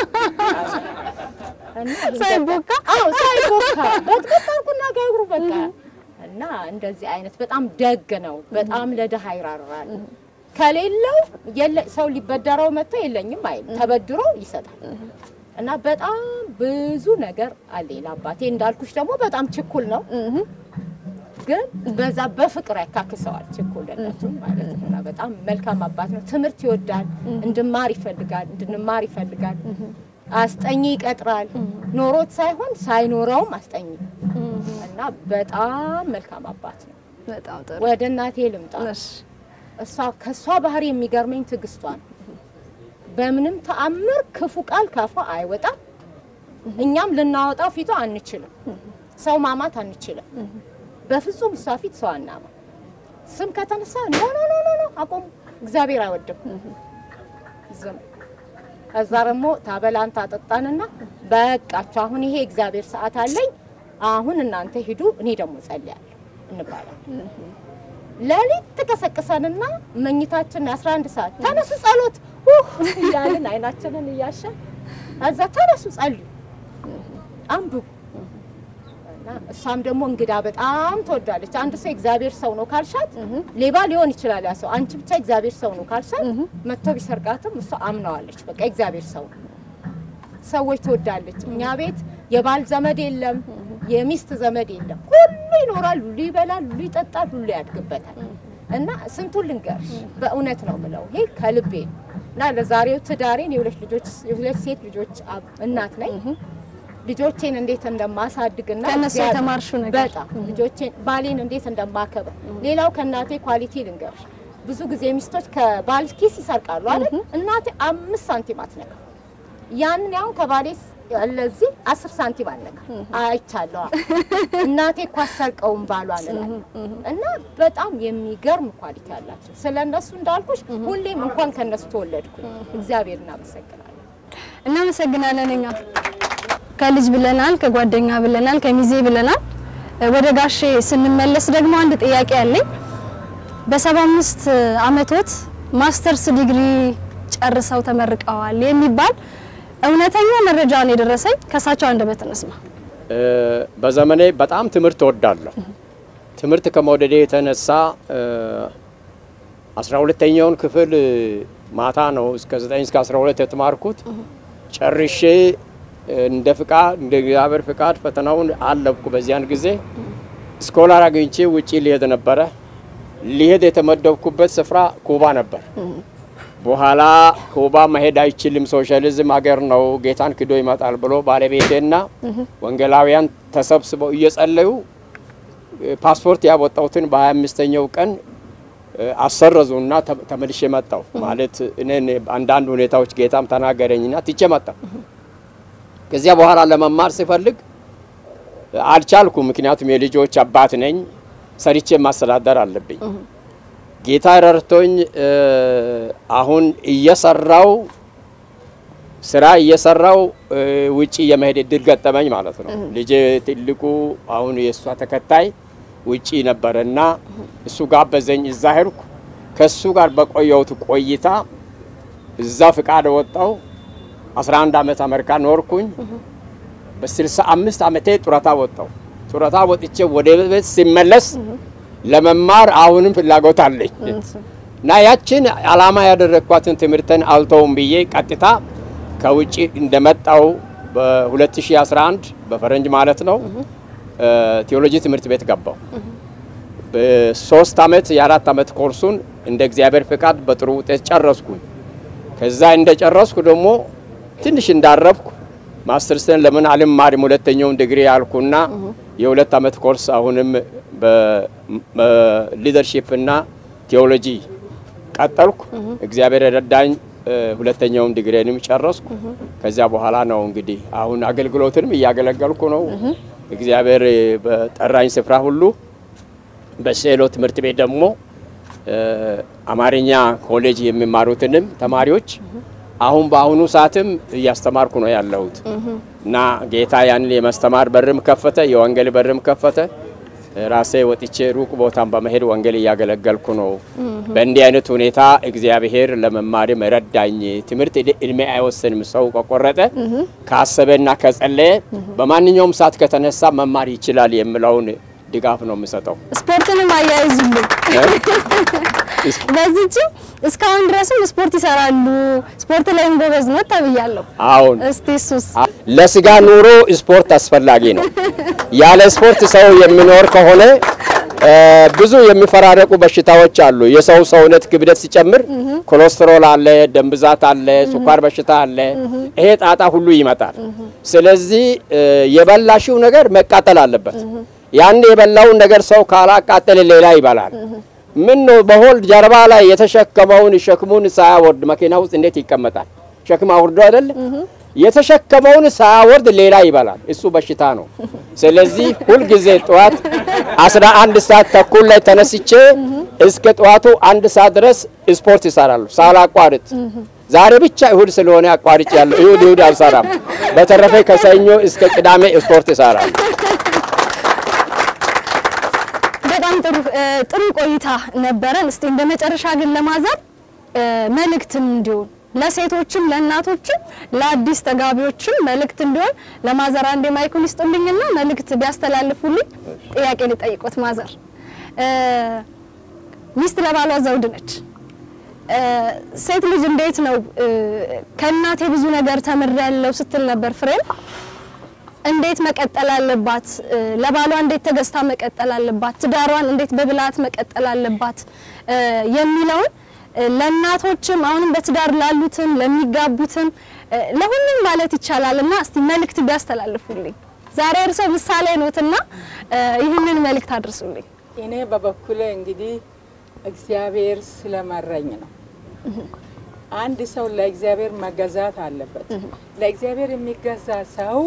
ሳይቦካ? አዎ ሳይቦካ በጥበጥ አድርጉና ጋብሩ በቃ እና እንደዚህ አይነት በጣም ደግ ነው። በጣም ለድሃ ይራራል። ከሌለው የለ ሰው ሊበደረው መጥቶ የለኝም አይልም፣ ተበድሮ ይሰጣል። እና በጣም ብዙ ነገር አለ ለአባቴ። እንዳልኩሽ ደግሞ በጣም ችኩል ነው፣ ግን በዛ በፍቅር ያካክሰዋል ችኩልነቱ ማለት ነው። እና በጣም መልካም አባት ነው። ትምህርት ይወዳል፣ እንድማር ይፈልጋል፣ እንድንማር ይፈልጋል። አስጠኝ ይቀጥራል፣ ኖሮት ሳይሆን ሳይኖረውም አስጠኝ እና በጣም መልካም አባት ነው። በጣም ጥሩ። ወደ እናቴ ልምጣ። እሺ እሷ ከእሷ ባህሪ የሚገርመኝ ትዕግስቷ ነው። በምንም ተአምር ክፉ ቃል ካፏ አይወጣም። እኛም ልናወጣው ፊቷ አንችልም። ሰው ማማት አንችልም። በፍጹም እሷ ፊት ሰው አናማ። ስም ከተነሳ ኖ ኖ ኖ ኖ ኖ አቆሙ። እግዚአብሔር አይወድም። ዝም ከዛ ደግሞ ታበላን ታጠጣንና በቃችሁ አሁን ይሄ እግዚአብሔር ሰዓት አለኝ አሁን እናንተ ሂዱ እኔ ደግሞ ጸልያለሁ እንባላለን። ሌሊት ትቀሰቅሰንና መኝታችን 11 ሰዓት ተነሱ ጸሎት ውህ እያልን አይናችንን እያሸን እዛ ተነሱ ጸልዩ አንብቡ እና እሷም ደግሞ እንግዳ በጣም ትወዳለች። አንድ ሰው እግዚአብሔር ሰው ነው ካልሻት ሌባ ሊሆን ይችላል ያ ሰው። አንቺ ብቻ እግዚአብሔር ሰው ነው ካልሻት መጥቶ ቢሰርቃትም እሷ አምነዋለች። በቃ እግዚአብሔር ሰው ነው። ሰዎች ትወዳለች። እኛ ቤት የባል ዘመድ የለም፣ የሚስት ዘመድ የለም። ሁሉ ይኖራል፣ ሁሉ ይበላል፣ ሁሉ ይጠጣል፣ ሁሉ ያድግበታል። እና ስንቱን ልንገርሽ፣ በእውነት ነው ምለው ይሄ ከልቤ ነው። እና ለዛሬው ትዳሬን የሁለት ልጆች የሁለት ሴት ልጆች አብ- እናት ነኝ። ልጆቼን እንዴት እንደማሳድግና ከእነሱ እግዚአብሔር- የተማርሽው ነገር። በጣም ልጆቼን ባሌን እንዴት እንደማከብር። ሌላው ከእናቴ ኳሊቲ ልንገርሽ፣ ብዙ ጊዜ ሚስቶች ከባል ኪስ ይሰርቃሉ አይደል? እናቴ አምስት ሳንቲም አትነካ። ያንን ያሁን ከባሌ ለዚህ አስር ሳንቲም አልነካ አይቻለዋ። እናቴ እኮ አሰርቀውም ባሏን እላለሁ። እና በጣም የሚገርም ኳሊቲ አላቸው። ስለ እነሱ እንዳልኩሽ ሁሌም እንኳን ከእነሱ ተወለድኩኝ እግዚአብሔር እናመሰግናለን። እናመሰግናለን። እኛ ከልጅ ብለናል፣ ከጓደኛ ብለናል፣ ከሚዜ ብለናል። ወደ ጋሼ ስንመለስ ደግሞ አንድ ጥያቄ አለኝ። በሰባ አምስት አመቶት ማስተርስ ዲግሪ ጨርሰው ተመርቀዋል የሚባል እውነተኛ መረጃ ነው የደረሰኝ። ከእሳቸው አንደበት እንስማ። እ፣ በዘመኔ በጣም ትምህርት እወዳለሁ። ትምህርት ከመውደዴ የተነሳ እ፣ አስራ ሁለተኛውን ክፍል ማታ ነው እስከ ዘጠኝ እስከ አስራ ሁለት የተማርኩት ጨርሼ እንደ ፍቃድ እንደ እግዚአብሔር ፍቃድ ፈተናውን አለፍኩ። በዚያን ጊዜ ስኮላር አግኝቼ ውጪ ሊሄድ ነበረ። ሊሄድ የተመደብኩበት ስፍራ ኩባ ነበር። በኋላ ኩባ መሄድ አይችልም፣ ሶሻሊዝም ሀገር ነው፣ ጌታን ክዶ ይመጣል ብሎ ባለቤቴና ወንጌላውያን ተሰብስበው እየጸለዩ እ፣ ፓስፖርት ያወጣሁትን በሀያ አምስተኛው ቀን እ፣ አሰረዙና ተ- ተመልሼ መጣሁ። ማለት እኔን አንዳንድ ሁኔታዎች ጌታም ተናገረኝና ትቼ መጣሁ። ከዚያ በኋላ ለመማር ሲፈልግ አልቻልኩም። ምክንያቱም የልጆች አባት ነኝ፣ ሰርቼ ማስተዳደር አለብኝ። ጌታ ረድቶኝ እ፣ አሁን እየሰራው ስራ እየሰራው እ፣ ውጪ የመሄድ እድል ገጠመኝ ማለት ነው። ልጄ ትልቁ አሁን የእሷ ተከታይ ውጪ ነበረና እሱ ጋበዘኝ። እዛ ሄድኩ። ከእሱ ጋር በቆየሁት ቆይታ እዛ ፍቃድ ወጣው። 11 ዓመት አሜሪካ ኖርኩኝ። በ65 ዓመቴ ጡረታ ወጣው። ጡረታ ወጥቼ ወደ ቤት ሲመለስ ለመማር አሁንም ፍላጎት አለኝ እና ያችን አላማ ያደረግኳትን ትምህርትን አልተውም ብዬ ቀጥታ ከውጭ እንደመጣው በ2011 በፈረንጅ ማለት ነው እ፣ ቴዎሎጂ ትምህርት ቤት ገባው። በሶስት ዓመት የአራት ዓመት ኮርሱን እንደ እግዚአብሔር ፍቃድ በጥሩ ውጤት ጨረስኩኝ። ከዛ እንደጨረስኩ ደግሞ ትንሽ እንዳረፍኩ ማስተርስን ለምን አልማርም ሁለተኛውን ዲግሪ ያልኩና የሁለት ዓመት ኮርስ አሁንም በሊደርሺፕ እና ቴዎሎጂ ቀጠልኩ። እግዚአብሔር የረዳኝ እ፣ ሁለተኛውን ዲግሪንም ጨረስኩ። ከዚያ በኋላ ነው እንግዲህ አሁን አገልግሎትንም እያገለገልኩ ነው። እግዚአብሔር በጠራኝ ስፍራ ሁሉ በሴሎ ትምህርት ቤት ደግሞ እ፣ አማርኛ ኮሌጅ የሚማሩትንም ተማሪዎች አሁን በአሁኑ ሰዓትም እያስተማርኩ ነው ያለሁት እና ጌታ ያንን የማስተማር በርም ከፈተ፣ የወንጌል በርም ከፈተ። ራሴ ወጥቼ ሩቅ ቦታን በመሄድ ወንጌል እያገለገልኩ ነው። በእንዲህ አይነት ሁኔታ እግዚአብሔር ለመማርም ረዳኝ። ትምህርት እድሜ አይወስንም። ሰው ከቆረጠ ካሰበና ከጸለየ በማንኛውም ሰዓት ከተነሳ መማር ይችላል የሚለውን ድጋፍ ነው የምሰጠው። ስፖርትንም አያይዙልኝ። በዚህች እስካሁን ድረስም ስፖርት ይሰራሉ። ስፖርት ላይም ጎበዝ ነው ተብያለሁ። አሁን እስቲ እሱስ ለስጋ ኑሮ ስፖርት አስፈላጊ ነው። ያለ ስፖርት ሰው የሚኖር ከሆነ እ፣ ብዙ የሚፈራረቁ በሽታዎች አሉ። የሰው ሰውነት ክብደት ሲጨምር ኮሌስትሮል አለ፣ ደም ብዛት አለ፣ ስኳር በሽታ አለ። ይሄ ጣጣ ሁሉ ይመጣል። ስለዚህ እ፣ የበላሽው ነገር መቃጠል አለበት። ያን የበላውን ነገር ሰው ካላቃጠለ ሌላ ይበላል። ምን ነው በሆልድ ጀርባ ላይ የተሸከመውን ሸክሙን ሳያወርድ መኪና ውስጥ እንዴት ይቀመጣል? ሸክም አውርዶ አይደለ? የተሸከመውን ሳያወርድ ሌላ ይበላል። እሱ በሽታ ነው። ስለዚህ ሁልጊዜ ጠዋት 11 ሰዓት ተኩል ላይ ተነስቼ እስከ ጠዋቱ አንድ ሰዓት ድረስ ስፖርት ይሰራሉ ሳላቋርጥ። ዛሬ ብቻ እሁድ ስለሆነ አቋርጭ ያለው እሁድ እሁድ አልሰራም። በተረፈ ከሰኞ እስከ ቅዳሜ ስፖርት ይሰራሉ። በጣም ጥሩ እ፣ ጥሩ ቆይታ ነበረን። እስቲ እንደ መጨረሻ ግን ለማዘር እ፣ መልእክትም እንዲሆን ለሴቶችም ለእናቶችም ለአዲስ ተጋቢዎችም መልእክት እንዲሆን ለማዘር አንዴ ማይኩን ይስጡልኝና መልእክት ቢያስተላልፉልኝ ጥያቄ ልጠይቆት። ማዘር እ፣ ሚስት ለባሏ ዘውድ ነች። እ፣ ሴት ልጅ እንዴት ነው እ፣ ከእናቴ ብዙ ነገር ተምሬያለሁ ስትል ነበር ፍሬም እንዴት መቀጠል አለባት? እ፣ ለባሏ እንዴት ተገዝታ መቀጠል አለባት? ትዳሯን እንዴት በብልሃት መቀጠል አለባት? እ፣ የሚለውን ለእናቶችም አሁንም በትዳር ላሉትም ለሚጋቡትም ለሁሉም ማለት ይቻላል እና እስቲ መልእክት ቢያስተላልፉልኝ ዛሬ እርሶ ምሳሌ ኖትና ይህንን መልእክት አድርሱልኝ። እኔ በበኩሌ እንግዲህ እግዚአብሔር ስለመረኝ ነው። አንድ ሰው ለእግዚአብሔር መገዛት አለበት። ለእግዚአብሔር የሚገዛ ሰው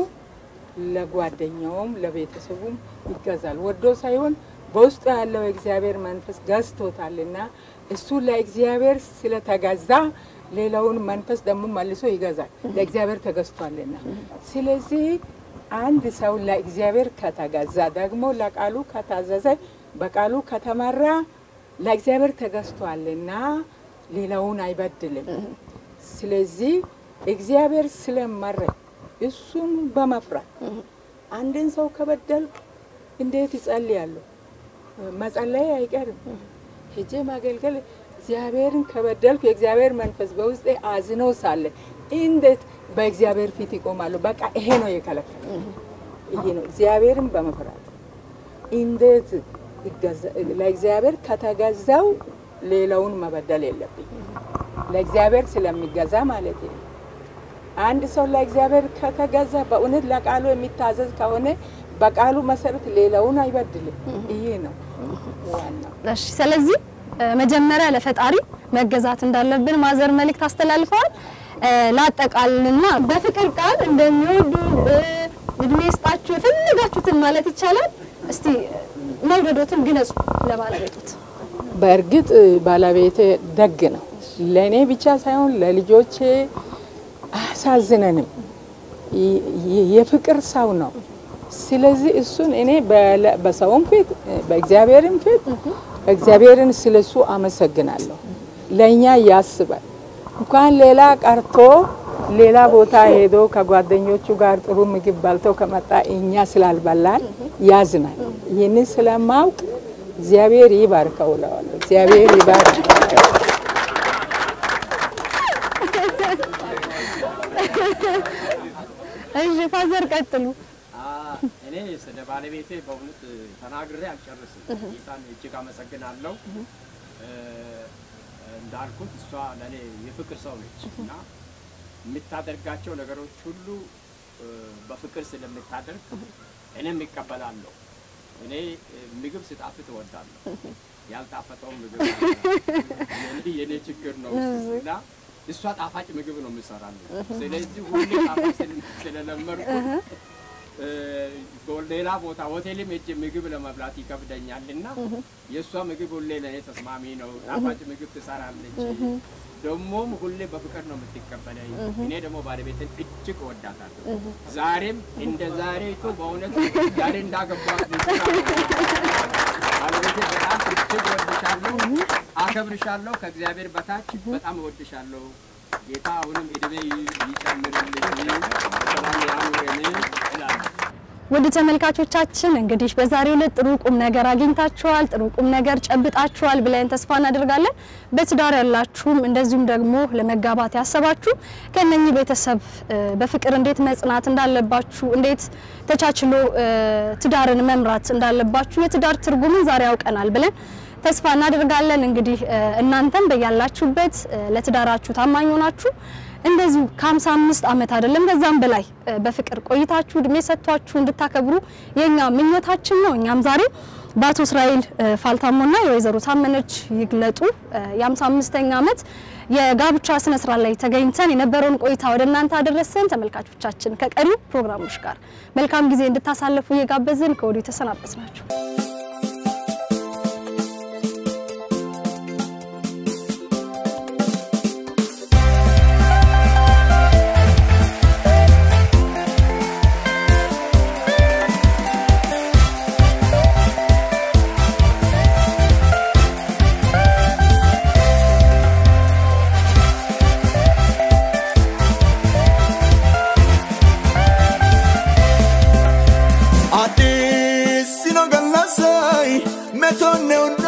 ለጓደኛውም ለቤተሰቡም ይገዛል። ወዶ ሳይሆን በውስጡ ያለው የእግዚአብሔር መንፈስ ገዝቶታልና እሱ ለእግዚአብሔር ስለተገዛ ሌላውን መንፈስ ደግሞ መልሶ ይገዛል። ለእግዚአብሔር ተገዝቷልና ስለዚህ አንድ ሰው ለእግዚአብሔር ከተገዛ ደግሞ ለቃሉ ከታዘዘ በቃሉ ከተመራ ለእግዚአብሔር ተገዝቷልና ሌላውን አይበድልም። ስለዚህ እግዚአብሔር ስለመረኝ እሱን በመፍራት አንድን ሰው ከበደልክ እንዴት ይጸልያለሁ? መጸለይ አይቀርም። ሄጄ ማገልገል እግዚአብሔርን ከበደልኩ የእግዚአብሔር መንፈስ በውስጤ አዝኖ ሳለ እንዴት በእግዚአብሔር ፊት ይቆማሉ? በቃ ይሄ ነው የከለከለ። ይሄ ነው እግዚአብሔርን በመፍራት እንዴት ለእግዚአብሔር ከተገዛው ሌላውን መበደል የለብኝ። ለእግዚአብሔር ስለሚገዛ ማለት ነው። አንድ ሰው ለእግዚአብሔር ከተገዛ በእውነት ለቃሉ የሚታዘዝ ከሆነ በቃሉ መሰረት ሌላውን አይበድልም። ይሄ ነው ዋናው። እሺ፣ ስለዚህ መጀመሪያ ለፈጣሪ መገዛት እንዳለብን ማዘር መልእክት አስተላልፈዋል። ላጠቃልልና በፍቅር ቃል እንደሚወዱ እድሜ ይስጣችሁ የፈለጋችሁትን ማለት ይቻላል። እስቲ መውደዶትን ግለጹ ለባለቤቶት። በእርግጥ ባለቤቴ ደግ ነው። ለእኔ ብቻ ሳይሆን ለልጆቼ አያሳዝነንም። የፍቅር ሰው ነው። ስለዚህ እሱን እኔ በሰውም ፊት በእግዚአብሔርም ፊት እግዚአብሔርን ስለሱ አመሰግናለሁ። ለእኛ ያስባል። እንኳን ሌላ ቀርቶ ሌላ ቦታ ሄዶ ከጓደኞቹ ጋር ጥሩ ምግብ በልቶ ከመጣ እኛ ስላልበላን ያዝናል። ይህንን ስለማውቅ እግዚአብሔር ይባርከው እለዋለሁ። እግዚአብሔር ይባርክ። እሺ ፋዘር ቀጥሉ። እኔ ስለ ባለቤቴ በእውነት ተናግሬ አልጨርስም። ጌታን እጅግ አመሰግናለሁ። እንዳልኩት እሷ ለእኔ የፍቅር ሰው ነች እና የምታደርጋቸው ነገሮች ሁሉ በፍቅር ስለምታደርግ እኔም ይቀበላለሁ። እኔ ምግብ ስጣፍጥ እወዳለሁ። ያልጣፈጠው ምግብ የኔ ችግር ነው እና እሷ ጣፋጭ ምግብ ነው የምሰራለሁ። ስለዚህ ሁሌ ጣፋጭ ስለለመድኩ ሌላ ቦታ ሆቴልም ሄጄ ምግብ ለመብላት ይከብደኛል እና የእሷ ምግብ ሁሌ ለእኔ ተስማሚ ነው። ጣፋጭ ምግብ ትሰራለች። ደግሞም ሁሌ በፍቅር ነው የምትቀበለኝ። እኔ ደግሞ ባለቤትን እጅግ እወዳታለሁ። ዛሬም እንደ ዛሬቱ በእውነት ዛሬ እንዳገባት ባለቤቴ በጣም እጅግ እወድሻለሁ፣ አከብርሻለሁ። ከእግዚአብሔር በታች በጣም እወድሻለሁ። ጌታ አሁንም እድሜ ይጨምርልኝ፣ ሰላም ያኑረን እላለሁ። ውድ ተመልካቾቻችን እንግዲህ በዛሬው ዕለት ጥሩ ቁም ነገር አግኝታችኋል፣ ጥሩ ቁም ነገር ጨብጣችኋል ብለን ተስፋ እናደርጋለን። በትዳር ያላችሁም እንደዚሁም ደግሞ ለመጋባት ያሰባችሁ ከነኚህ ቤተሰብ በፍቅር እንዴት መጽናት እንዳለባችሁ፣ እንዴት ተቻችሎ ትዳርን መምራት እንዳለባችሁ የትዳር ትርጉምን ዛሬ ያውቀናል ብለን ተስፋ እናደርጋለን። እንግዲህ እናንተም በያላችሁበት ለትዳራችሁ ታማኝ ሆናችሁ እንደዚሁ ከ55 ዓመት አይደለም ከዛም በላይ በፍቅር ቆይታችሁ እድሜ ሰጥቷችሁ እንድታከብሩ የኛ ምኞታችን ነው። እኛም ዛሬ በአቶ እስራኤል ፋልታሞና የወይዘሮ ታመነች ይግለጡ የ55ኛ ዓመት የጋብቻ ስነ ስርዓት ላይ ተገኝተን የነበረውን ቆይታ ወደ እናንተ አደረሰን። ተመልካቾቻችን ከቀሪው ፕሮግራሞች ጋር መልካም ጊዜ እንድታሳልፉ እየጋበዝን ከወዲሁ ተሰናበት ናቸው። Addis sino gallasay metonne